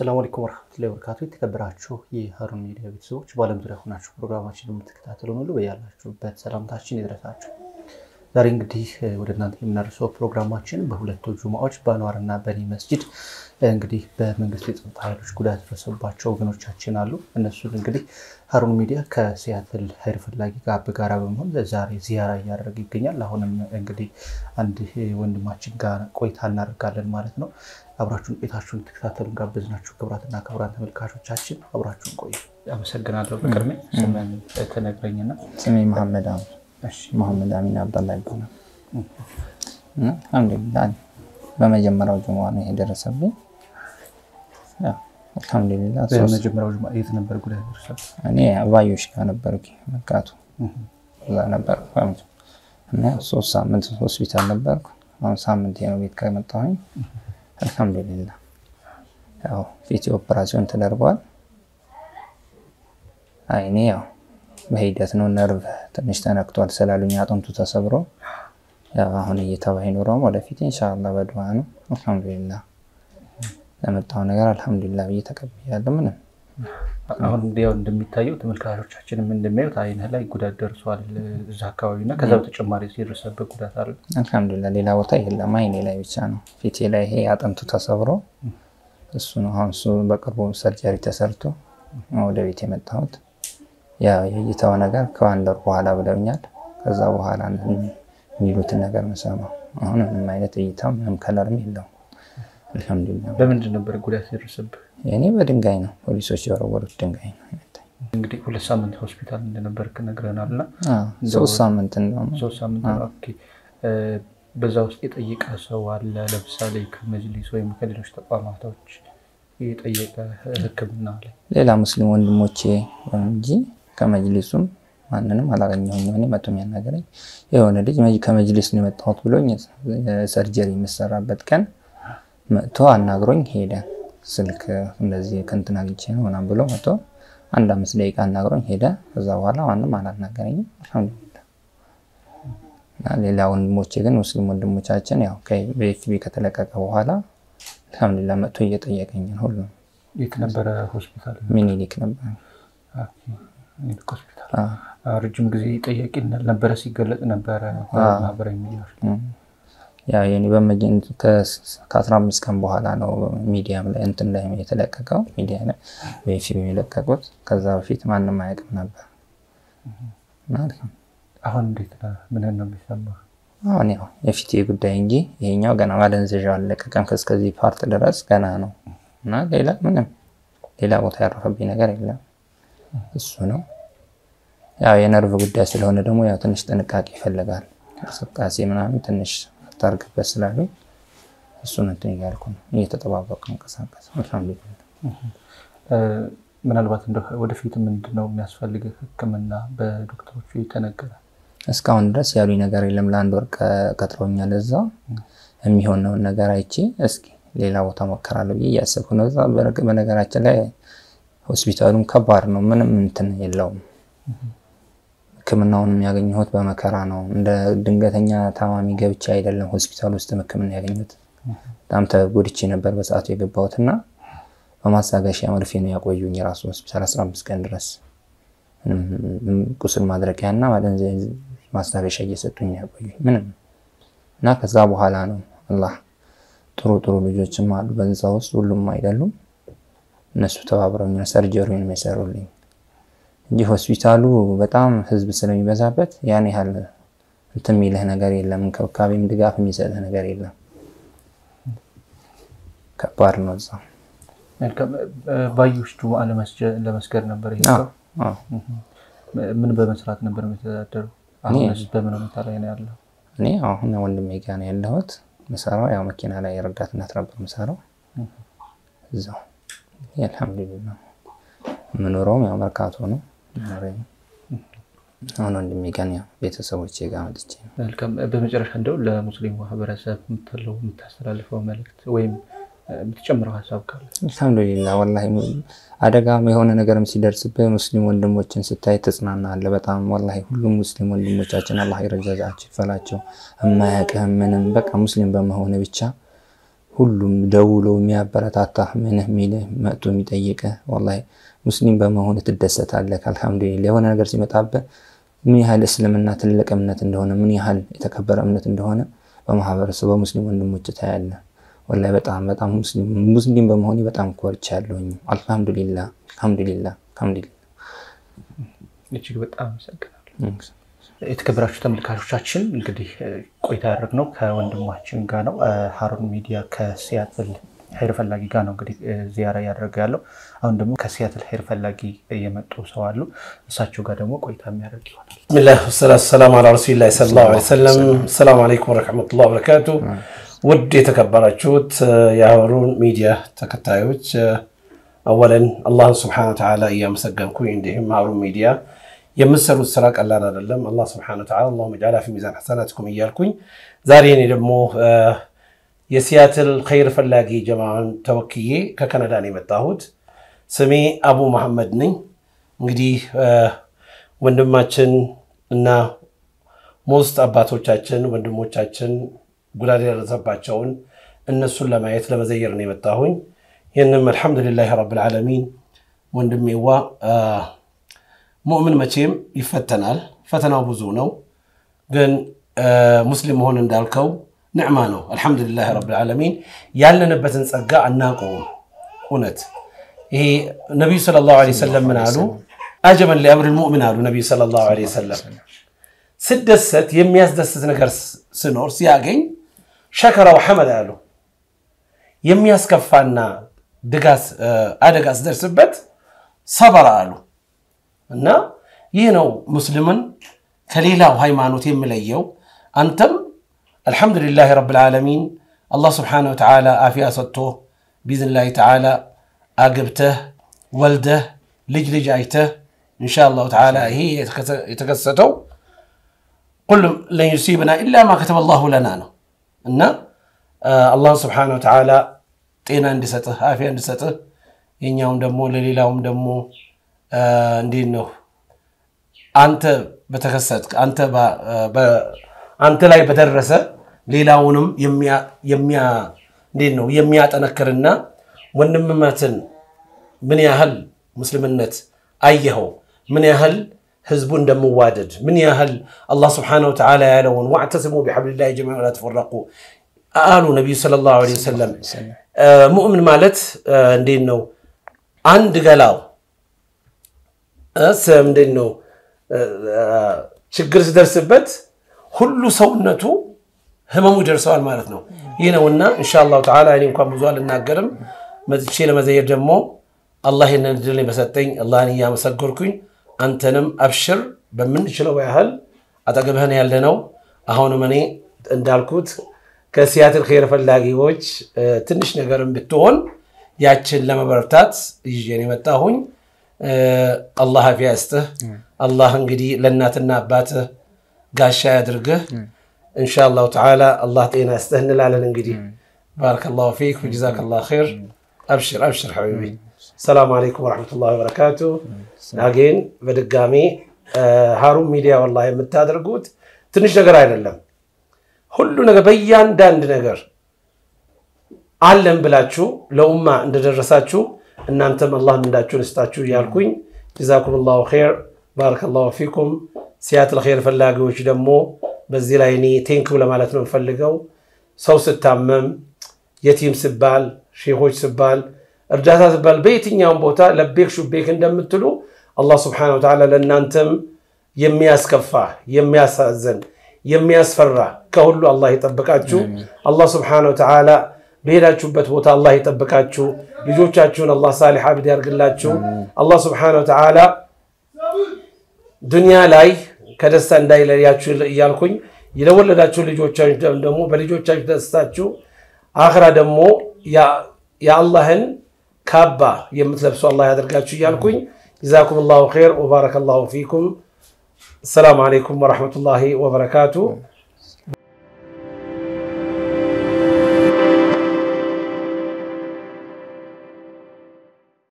አሰላሙ አለይኩም ወረህመቱላሂ ወበረካቱ። የተከበራችሁ የሀሩን ሚዲያ ቤተሰቦች በዓለም ዙሪያ ሆናችሁ ፕሮግራማችን የምትከታተሉን ሁሉ በያላችሁበት ሰላምታችን ይድረሳችሁ። ዛሬ እንግዲህ ወደ እናንተ የምናደርሰው ፕሮግራማችን በሁለቱ ጁማዎች በአንዋርና በኒ መስጂድ እንግዲህ በመንግስት የጸጥታ ኃይሎች ጉዳት የደረሰባቸው ወገኖቻችን አሉ። እነሱን እንግዲህ ሀሩን ሚዲያ ከሲያትል ሀይር ፈላጊ ጋር በጋራ በመሆን ዛሬ ዚያራ እያደረገ ይገኛል። አሁንም እንግዲህ አንድ ወንድማችን ጋር ቆይታ እናደርጋለን ማለት ነው። አብራችሁን ቆይታችሁን ተከታተሉ ጋበዝናችሁ። ክቡራትና ክቡራን ተመልካቾቻችን አብራችሁን ቆዩ። አመሰግናለሁ። በቅድሚያ ስምን ተነግረኝና ስሜ መሐመድ አሚን መሐመድ አሚን አብዳላ ይባላል። እና አልሐምዱሊላህ በመጀመሪያው ጁማ ነው የደረሰብኝ። አልሐምዱሊላህ በመጀመሪያው ጁማ የት ነበር ጉዳት ደርሳል? እኔ አባዮሽ ጋር ነበርኩ መርካቶ እዛ ነበር እና ሶስት ሳምንት ሆስፒታል ነበርኩ። አሁን ሳምንት ነው ቤት ከመጣሁኝ። አልሐምዱሊላህ ያው ፊት ኦፕራሲዮን ተደርጓል። አይኔ ያው በሂደት ነው። ነርቭ ትንሽ ተነክቷል ስላሉኝ አጥንቱ ተሰብሮ ያው አሁን እየተባይ ኖረውም ወደፊት ኢንሻላህ በድዋ ነው። አልሐምዱሊላህ ለመጣው ነገር አልሐምዱሊላህ ብዬ ተቀብያለሁ። ምንም አሁን ያው እንደሚታየው ተመልካቾቻችንም እንደሚያዩት አይንህ ላይ ጉዳት ደርሷል እዛ አካባቢ እና ከዛ በተጨማሪ የደረሰበት ጉዳት አለ? አልሐምዱሊላህ ሌላ ቦታ የለም፣ አይኔ ላይ ብቻ ነው። ፊቴ ላይ ይሄ አጥንቱ ተሰብሮ እሱ ነው። አሁን እሱ በቅርቡ ሰርጀሪ ተሰርቶ ወደ ቤት የመጣሁት የእይታው ነገር ከአንድ ወር በኋላ ብለውኛል። ከዛ በኋላ የሚሉትን ነገር መሰማው። አሁን ምንም አይነት እይታ ምንም ከለርም የለውም። አልሐምዱሊላህ። በምንድን ነበር ጉዳት የደረሰብህ? የእኔ በድንጋይ ነው፣ ፖሊሶች የወረወሩት ድንጋይ ነው። እንግዲህ ሁለት ሳምንት ሆስፒታል እንደነበርክ ነግረናል እና ሶስት ሳምንት እንደውም ሶስት ሳምንት ኦኬ። በዛ ውስጥ የጠየቀ ሰው አለ? ለምሳሌ ከመጅሊስ ወይም ከሌሎች ተቋማቶች የጠየቀ ሕክምና ላይ ሌላ ሙስሊም ወንድሞቼ እንጂ ከመጅሊሱም ማንንም አላገኘሁም። እኔ መቶ የሚያናገረኝ የሆነ ልጅ ከመጅሊስ ነው የመጣሁት ብሎኝ ሰርጀሪ የምሰራበት ቀን መጥቶ አናግሮኝ ሄደ። ስልክ እንደዚህ ከእንትን አግኝቼ ነው ምናምን ብሎ መጥቶ አንድ አምስት ደቂቃ አናግሮኝ ሄደ። ከዛ በኋላ ማንም አላናገረኝም። አልሐምዱሊላህ። ሌላ ወንድሞቼ ግን ሙስሊም ወንድሞቻችን ያው በኤፍቢ ከተለቀቀ በኋላ አልሐምዱሊላህ መጥቶ እየጠየቀኝ ነው ሁሉም። የት ነበረ ሆስፒታል? ሚኒሊክ ነበር ሆስፒታል። ረጅም ጊዜ ጠያቂ ነበረ ሲገለጽ ነበረ ማህበራዊ ሚዲያዎች ያው የኔ ከአስራ አምስት ቀን በኋላ ነው ሚዲያም ላይ እንትን ላይ የተለቀቀው ሚዲያ ላይ በፊልም የለቀቁት። ከዛ በፊት ማንም አያውቅም ነበር። አሁን እንዴት ነህ? ምንን ነው የሚሰማህ? አሁን ያው የፊቴ ጉዳይ እንጂ ይሄኛው ገና ማደንዘዣ አልለቀቀም። ከእስከዚህ ፓርት ድረስ ገና ነው እና ሌላ ምንም ሌላ ቦታ ያረፈብኝ ነገር የለም። እሱ ነው ያው የነርቭ ጉዳይ ስለሆነ ደግሞ ያው ትንሽ ጥንቃቄ ይፈልጋል። እንቅስቃሴ ምናምን ትንሽ ታርግበት ስላሉ እሱን እንትን እያልኩ ነው እየተጠባበቁ እንቀሳቀስ። አልሐምዱሊላህ። ምናልባት ወደፊት ምንድን ነው የሚያስፈልግህ ሕክምና በዶክተሮቹ የተነገረ? እስካሁን ድረስ ያሉኝ ነገር የለም። ለአንድ ወር ቀጥሮኛል። እዛ የሚሆነውን ነገር አይቼ እስኪ ሌላ ቦታ ሞከራለሁ ብዬ እያሰብኩ ነው። እዛ በነገራችን ላይ ሆስፒታሉም ከባድ ነው። ምንም እንትን የለውም። ህክምናውን የሚያገኘሁት በመከራ ነው። እንደ ድንገተኛ ታማሚ ገብቼ አይደለም ሆስፒታል ውስጥ ህክምና ያገኘሁት። በጣም ተጎድቼ ነበር በሰዓቱ የገባሁት እና በማስታገሻ መርፌ ነው ያቆዩኝ ራሱ ሆስፒታል 15 ቀን ድረስ ቁስል ማድረቂያ እና ማስታገሻ እየሰጡኝ ያቆዩኝ ምንም እና ከዛ በኋላ ነው አላህ ጥሩ ጥሩ ልጆችም አሉ በዛ ውስጥ ሁሉም አይደሉም። እነሱ ተባብረውኝ ሰርጀሪውን የሚሰሩልኝ እንጂ ሆስፒታሉ በጣም ህዝብ ስለሚበዛበት ያን ያህል እንትን የሚልህ ነገር የለም። እንክብካቤም ድጋፍ የሚሰጥህ ነገር የለም። ከባድ ነው። እዛ ባዮሽ ጁምዓ ለመስገድ ነበር የሄድከው? ምን በመስራት ነበር የሚተዳደሩ? አሁንስ በምን ሁኔታ ላይ ነው ያለው? እኔ አሁን ወንድሜ ጋ ነው ያለሁት። ምሰራው ያው መኪና ላይ የረዳትነት ነበር ምሰራው እዛው። አልሐምዱሊላህ የምኖረውም ያው መርካቶ ነው። አሁን ወንድሜ ጋር ያው ቤተሰቦቼ ጋር መጥቼ ነው። መልካም። በመጨረሻ እንደው ለሙስሊም ማህበረሰብ የምትለው የምታስተላልፈው መልዕክት ወይም የምትጨምረው ሀሳብ ካለ? አልሐምዱሊላህ ወላሂ አደጋም የሆነ ነገርም ሲደርስብህ ሙስሊም ወንድሞችን ስታይ ትጽናናለህ በጣም ወላሂ። ሁሉም ሙስሊም ወንድሞቻችን አላህ ይረጃዛቸው ይፈላቸው። የማያውቅህም ምንም በቃ ሙስሊም በመሆን ብቻ ሁሉም ደውሎ የሚያበረታታ ምንህ ሚልህ መጥቶ የሚጠይቅህ ወላሂ ሙስሊም በመሆን ትደሰታለህ። አልሐምዱሊላህ የሆነ ነገር ሲመጣብህ ምን ያህል እስልምና ትልቅ እምነት እንደሆነ ምን ያህል የተከበረ እምነት እንደሆነ በማህበረሰቡ በሙስሊም ወንድሞች ታያለህ። ወላሂ በጣም በጣም ሙስሊም በመሆኔ በጣም ኮርቻለሁኝ። አልሐምዱሊላህ አልሐምዱሊላህ አልሐምዱሊላህ። እጅግ በጣም አመሰግናለሁ። የተከበራችሁ ተመልካቾቻችን እንግዲህ ቆይታ ያደረግነው ከወንድማችን ጋር ነው። ሀሩን ሚዲያ ከሲያትል ሀይር ፈላጊ ጋር ነው እንግዲህ ዚያራ እያደረገ ያለው። አሁን ደግሞ ከሲያትል ሀይር ፈላጊ የመጡ ሰው አሉ። እሳቸው ጋር ደግሞ ቆይታ የሚያደርግ ይሆናል። ብስሚላህ ወሰላቱ ሰላሙ አላ ረሱሊላህ ሰለላሁ ዐለይሂ ወሰለም። ሰላሙ አለይኩም ወረሕመቱላህ ወበረካቱ። ውድ የተከበራችሁት የሀሩን ሚዲያ ተከታዮች አወለን አላህን ስብሐነ ወተዓላ እያመሰገንኩኝ እንዲሁም ሀሩን ሚዲያ የምትሰሩት ስራ ቀላል አይደለም። አላህ ስብሐነ ወተዓላ አላሁመ ጀዐላ ፊ ሚዛን ሐሰናቲኩም እያልኩኝ ዛሬ እኔ ደግሞ የሲያትል ኸይር ፈላጊ ጀማዓን ተወክዬ ከካናዳ ነው የመጣሁት። ስሜ አቡ መሐመድ ነኝ። እንግዲህ ወንድማችን እና ሞስት አባቶቻችን ወንድሞቻችን ጉዳት የደረሰባቸውን እነሱን ለማየት ለመዘየር ነው የመጣሁኝ። ይህንም አልሐምዱሊላህ ረብል ዓለሚን ወንድሜዋ ሙእምን መቼም ይፈተናል። ፈተናው ብዙ ነው፣ ግን ሙስሊም መሆን እንዳልከው ንዕማ ነው። አልሐምዱሊላህ ረብል ዓለሚን ያለንበትን ጸጋ አናውቀውም። እውነት ይሄ ነቢዩ ሰለላሁ ዐለይሂ ወሰለም ምን አሉ? አጀበን ሊአምሪል ሙእሚን አሉ ነቢዩ ሰለላሁ ዐለይሂ ወሰለም። ስደሰት የሚያስደስት ነገር ስኖር ሲያገኝ ሸከራው ሐመድ አሉ። የሚያስከፋና ድጋስ አደጋ ስደርስበት ሰበራ አሉ። እና ይህ ነው ሙስሊምን ከሌላው ሃይማኖት የሚለየው። አንተም አልሐምዱሊላህ ረብል ዓለሚን አላህ ስብሓነሁ ወተዓላ አፊያ ሰጥቶ ቢዝኒላህ ተዓላ አግብተህ ወልደህ ልጅ ልጅ አይተህ ኢንሻአላሁ ተዓላ ይሄ የተከሰተው ቁልም ለን ዩሲብና ኢላ ማ ከተበ ላሁ ለና ነው እና አላህን ስብሓነሁ ወተዓላ ጤና እንዲሰጥህ አፊያ እንዲሰጥህ የኛውም ደግሞ ለሌላውም ደግሞ እንዴት ነው አንተ በተከሰት አንተ ላይ በደረሰ ሌላውንም እንዴት ነው የሚያጠነክርና ወንድምነትን ምን ያህል ሙስልምነት አየኸው፣ ምን ያህል ህዝቡ እንደምዋደድ፣ ምን ያህል አላህ ስብሓነሁ ወተዓላ ያለውን ዋዕተስሙ ቢሐብሊላሂ ጀሚዐን ወላ ተፈረቁ አሉ ነቢዩ ሰለላሁ ዐለይሂ ወሰለም። ሙእምን ማለት እንዴት ነው አንድ ገላው ምንድን ነው ችግር ሲደርስበት ሁሉ ሰውነቱ ህመሙ ይደርሰዋል ማለት ነው። ይህ ነውና ኢንሻአላሁ ተዓላ እኔ እንኳን ብዙ አልናገርም። መጥቼ ለመዘየር ደግሞ አላህ ይህንን እድል በሰጠኝ አላህን እያመሰገርኩኝ አንተንም አብሽር በምንችለው ያህል አጠገብህን ያለነው አሁንም እኔ እንዳልኩት ከሲያትል ኸይር ፈላጊዎች ትንሽ ነገርም ብትሆን ያችን ለመበርታት ይዤን የመጣሁኝ አላህ አፊያ ይስጥህ። አላህ እንግዲህ ለእናትና አባትህ ጋሻ ያድርግህ። ኢንሻአላሁ ተዓላ አላህ ጤና ይስጥህ እንላለን። እንግዲህ ባረከላሁ ፊክ ወጀዛከላሁ ኸይር። አብሽር አብሽር ሐቢቢ። ሰላም አለይኩም ወረሕመቱላሂ ወበረካቱ። አጌን በድጋሚ ሀሩን ሚዲያ ወላሂ የምታደርጉት ትንሽ ነገር አይደለም። ሁሉ ነገር በእያንዳንድ ነገር አለን ብላችሁ ለኡማ እንደደረሳችሁ እናንተም አላህ ምንዳችሁን እስጣችሁ እያልኩኝ ጀዛኩም ላሁ ኸይር ባረከላሁ ፊኩም። ሲያትል ኸይር ፈላጊዎች ደግሞ በዚህ ላይ እኔ ቴንክው ለማለት ነው የምፈልገው። ሰው ስታመም፣ የቲም ስባል፣ ሼሆች ስባል፣ እርዳታ ስባል በየትኛውም ቦታ ለቤክ ሹቤክ እንደምትሉ አላህ ስብሓነሁ ወተዓላ ለእናንተም የሚያስከፋ የሚያሳዝን የሚያስፈራ ከሁሉ አላህ ይጠብቃችሁ። አላህ ስብሓነሁ ወተዓላ በሄዳችሁበት ቦታ አላህ ይጠብቃችሁ። ልጆቻችሁን አላህ ሳሊሕ አብድ ያርግላችሁ። አላህ ስብሓነሁ ወተዓላ ዱንያ ላይ ከደስታ እንዳይለያችሁ እያልኩኝ የለወለዳችሁ ልጆቻችሁ ደግሞ በልጆቻችሁ ደስታችሁ፣ አኽራ ደግሞ የአላህን ካባ የምትለብሱ አላህ ያደርጋችሁ እያልኩኝ ጀዛኩም ላሁ ኸይር ወባረከ ላሁ ፊኩም። አሰላሙ አለይኩም ወረሕመቱላሂ ወበረካቱ።